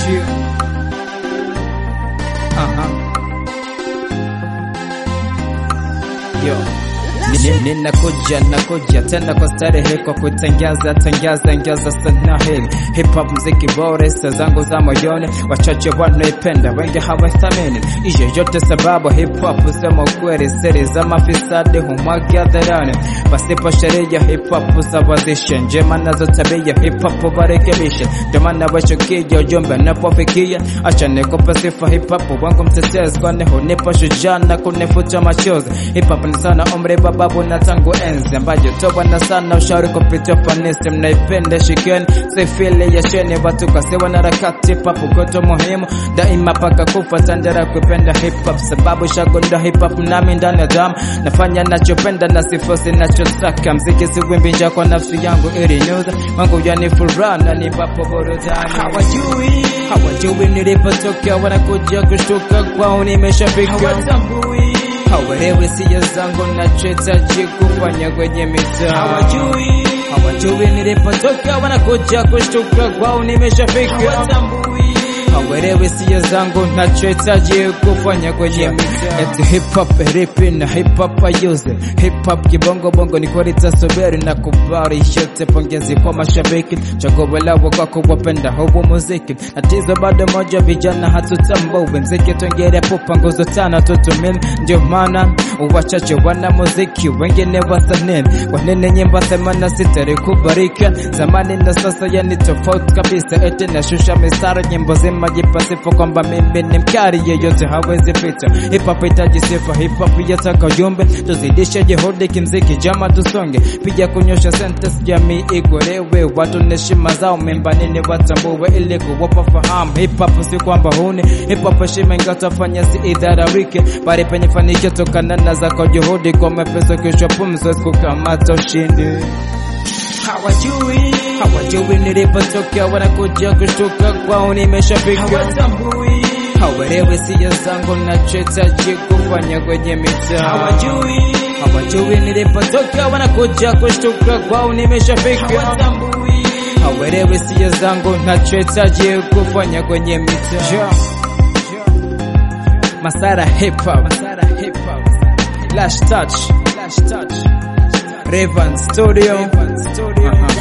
Chill. Aha. Yo. Ni- Ninakuja nakuja tena kwa starehe kwa kutangaza tangaza ngaza sana hili hip hop mziki bora sa zangu za moyoni wachache wanaipenda wengi hawathamini hiyo yote sababu hip hop sema ukweli siri za mafisadi humwaga hadharani pasipo sheria hip hop sawazisha njema nazo tabia hip hop warekebisha ndio maana wachukia ujumbe napofikia acha nikupe sifa hip hop wangu mtetezi kwani hunipa shujaa na kunifuta machozi hip hop ni sana umri bababu na tangu enzi ambayo toba na sana ushauri kupitia fanisi mnaipenda shikeni sifili ya sheni watu kasiwa na harakati hip hop koto muhimu daima paka kufa tandera kupenda hip hop sababu shagunda hip hop nami ndani ya damu nafanya nachopenda na sifosi nachotaka mziki siwimbinja kwa nafsi yangu ili nyuza wangu yani furaha na nipapo burudani hawajui hawajui nilipotokea wanakuja kushtuka kwao nimeshafika hawatambui hawaelewi sia zangu nachohitaji kufanya kwenye mitaa hawajui hawajui nilipotoka wanakuja kushtuka kwao nimeshafika hawatambui hawaelewi sia zangu nachohitaji kufanya kwenye mitaa eti hip hop ripi na hip hop ayuze hip hop kibongo bongo ni kweli tasubiri na kubari yote pongezi kwa mashabiki chaguo lao kwa kuwapenda huu muziki tatizo bado moja vijana hatutambui mziki twengere pupa nguzo tano tutumini ndio maana wachache wana muziki wengine wasanii kwa nini nyimbo themana sitarikubarika zamani na sasa yani tofauti kabisa eti nashusha mistari nyimbo zima jipasifu kwamba mimi ni mkari yeyote hawezi pita hip hop itaji sifa hip hop yataka ujumbe tuzidishe juhudi kimziki jama tusonge pija kunyosha sentence jamii igolewe watu na heshima zao membanini watambue ili kuwapa fahamu hip hop si kwamba huni hip hop heshima ingatafanya si idhararike bali penye fanikio tokana na zako juhudi kwa mepesa kichwa pumzi kukamata ushindi hawajui hawajui nilipotokea wanakuja kushtuka kwao nimeshafika hawatambui hawaelewi sia zangu nachohitaji kufanya kwenye mitaa hawajui hawajui nilipotokea wanakuja kushtuka kwao nimeshafika hawatambui hawaelewi sia zangu nachohitaji kufanya kwenye mitaa yeah. Masara hip hop Masara hip hop Lash touch Lash touch Raven Studio Raven Studio